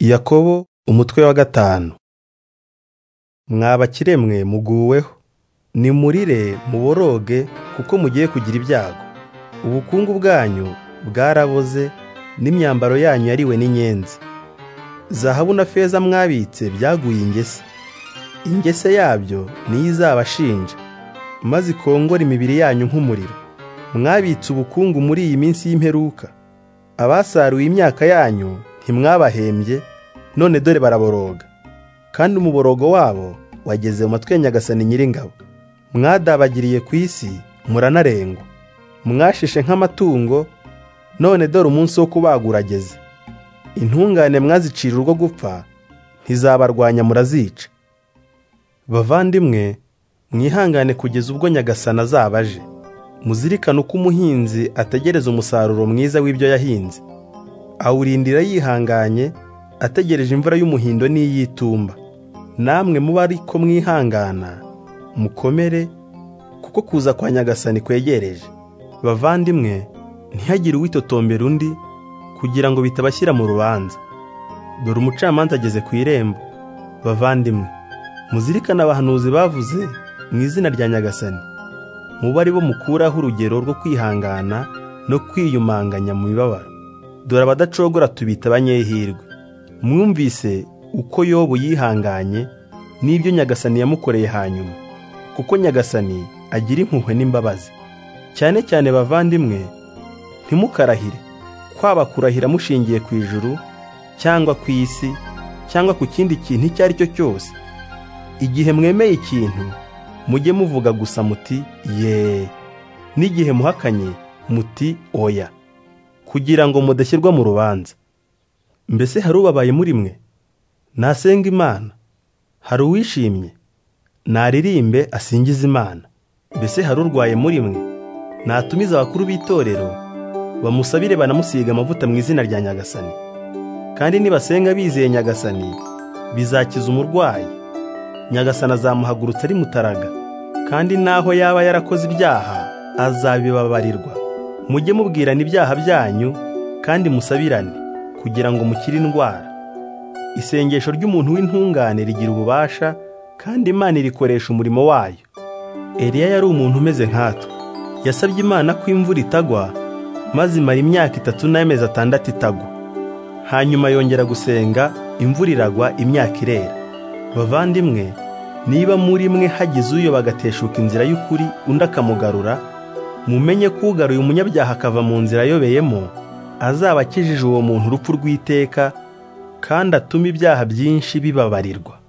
Yakobo umutwe wa gatanu mwa bakire mwe muguweho nimurire muboroge kuko mugiye kugira ibyago ubukungu bwanyu bwaraboze n'imyambaro yanyu yariwe n'inyenzi zahabu na feza mwabitse byaguye ingese ingese yabyo niyo izabashinja maze ikongore imibiri yanyu nk'umuriro mwabitse ubukungu muri iyi minsi y'imperuka abasaruye imyaka yanyu ntimwabahembye none dore baraboroga kandi umuborogo wabo wageze mu matwi ya nyagasani nyiringabo mwadabagiriye ku isi muranarengwa mwashishe nk'amatungo none dore umunsi wo kubagura ageze intungane mwazicira urwo gupfa ntizabarwanya murazica bavandimwe mwihangane kugeza ubwo nyagasani azaba aje muzirikane uko umuhinzi ategereza umusaruro mwiza w'ibyo yahinze awurindira yihanganye ategereje imvura y'umuhindo n'iy'itumba namwe muba ariko mwihangana mukomere kuko kuza kwa nyagasani kwegereje bavandimwe ntihagire uwitotombera undi kugira ngo bitabashyira mu rubanza dore umucamanza ageze ku irembo bavandimwe muzirikane abahanuzi bavuze mu izina rya nyagasani muba ari bo mukuraho urugero rwo kwihangana no kwiyumanganya mu mibabaro dore abadacogora tubita abanyehirwe mwumvise uko yobu yihanganye n'ibyo nyagasani yamukoreye hanyuma kuko nyagasani agira impuhwe n'imbabazi cyane cyane bavandimwe ntimukarahire kwaba kurahira mushingiye ku ijuru cyangwa ku isi cyangwa ku kindi kintu icyo ari cyo cyose igihe mwemeye ikintu mujye muvuga gusa muti yeee n'igihe muhakanye muti oya kugira ngo mudashyirwa mu rubanza mbese hari ubabaye muri mwe nasenga imana hari uwishimye naririmbe asingize imana mbese hari urwaye muri mwe natumize abakuru b'itorero bamusabire banamusiga amavuta mu izina rya nyagasani kandi nibasenga bizeye nyagasani bizakiza umurwayi nyagasani azamuhagurutsa ari mutaraga kandi naho yaba yarakoze ibyaha azabibabarirwa mujye mubwirana ibyaha byanyu kandi musabirane kugira ngo mukire indwara isengesho ry'umuntu w'intungane rigira ububasha kandi imana irikoresha umurimo wayo eliya yari umuntu umeze nkatwe yasabye imana ko imvura itagwa maze imara imyaka itatu n'amezi atandatu itagwa hanyuma yongera gusenga imvura iragwa imyaka irera bavandimwe niba muri mwe hagize uyo bagateshuka inzira y'ukuri undi akamugarura mumenye ko ugaruye umunyabyaha akava mu nzira ayobeyemo azaba akijije uwo muntu urupfu rw'iteka kandi atuma ibyaha byinshi bibabarirwa